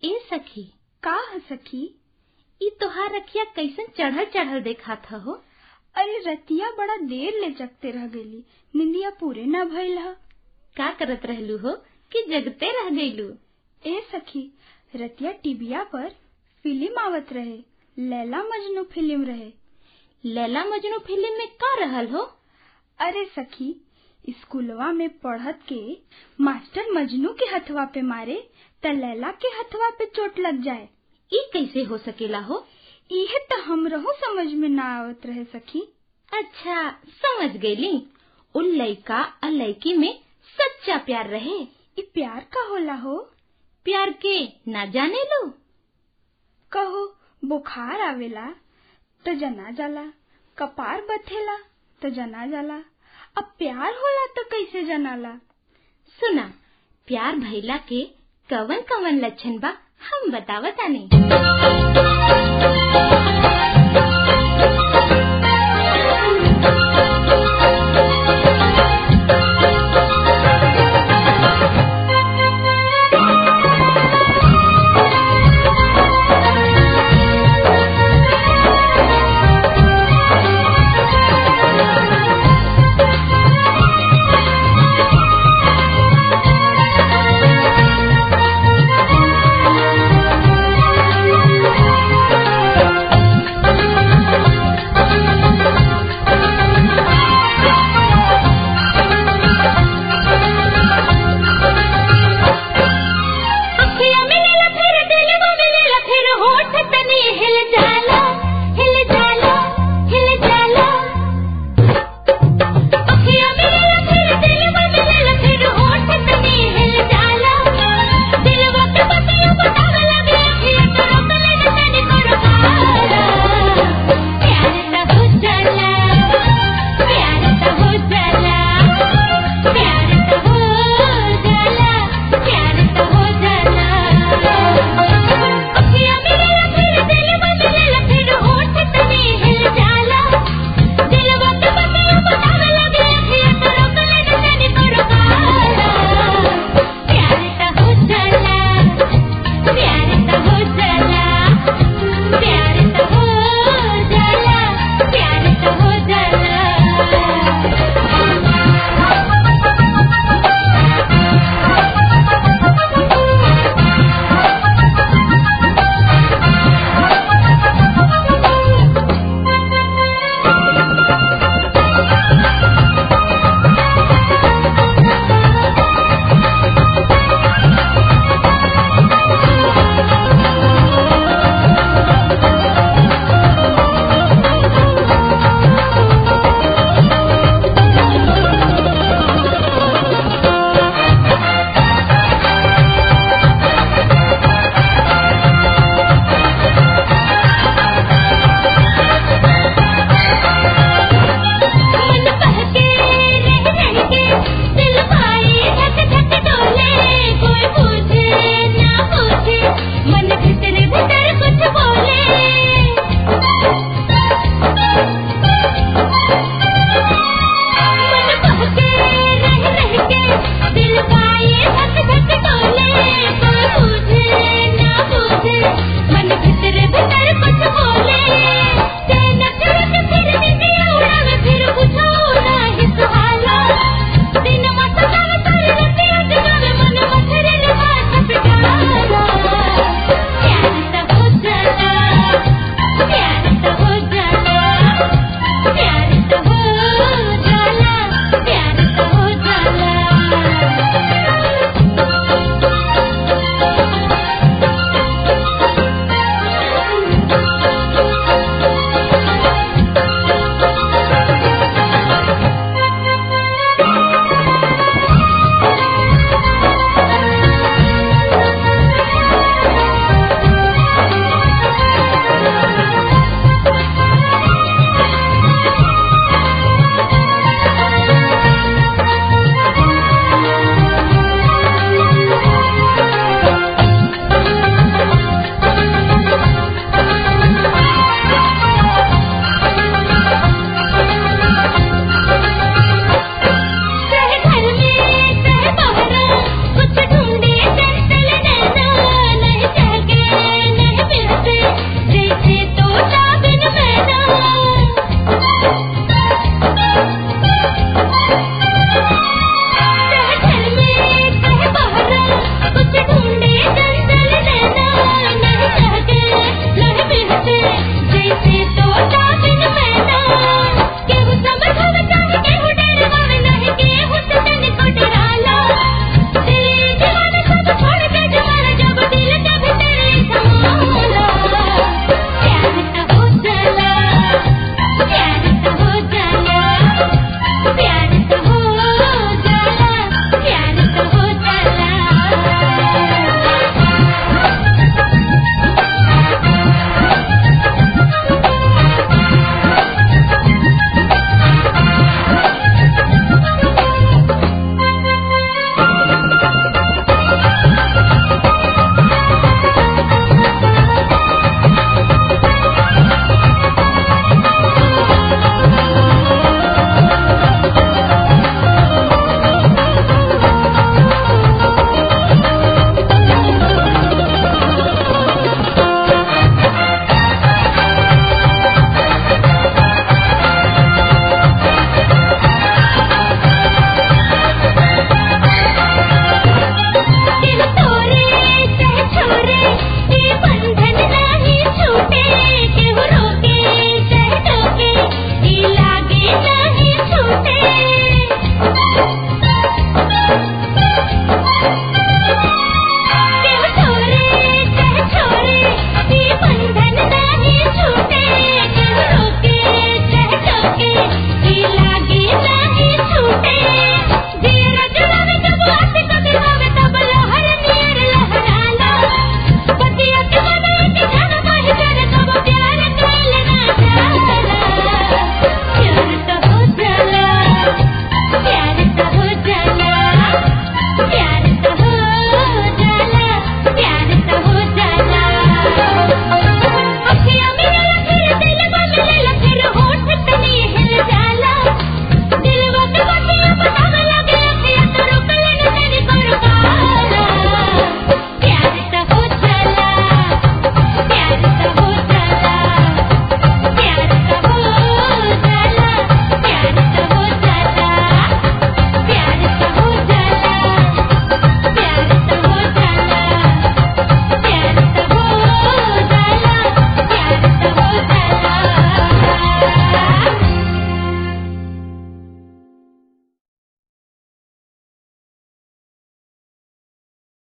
ए सखी का ह सखी ई तोहार रखिया कैसन चढ़ल चढ़ल देखात हो अरे रतिया बड़ा देर ले जगते रह गईली निंदिया पूरे न भइल ह का करत रहलू हो कि जगते रह गईलू ए सखी रतिया टीबिया पर फिल्म आवत रहे लैला मजनू फिल्म रहे लैला मजनू फिल्म में का रहल हो अरे सखी स्कूलवा में पढ़त के मास्टर मजनू के हथवा पे मारे त लैला के हथवा पे चोट लग जाए ई कैसे हो सकेला हो इहे त हमरहू समझ में ना आवत रहे सखी अच्छा समझ गईली उन लइका आ लइकी में सच्चा प्यार रहे ई प्यार का होला हो प्यार के ना जाने लो कहो बुखार आवेला त जना जाला कपार बथेला त जना जाला अब प्यार होला त कैसे जनाला सुना प्यार भइला के कवन कवन लक्षण बा हम बतावतानी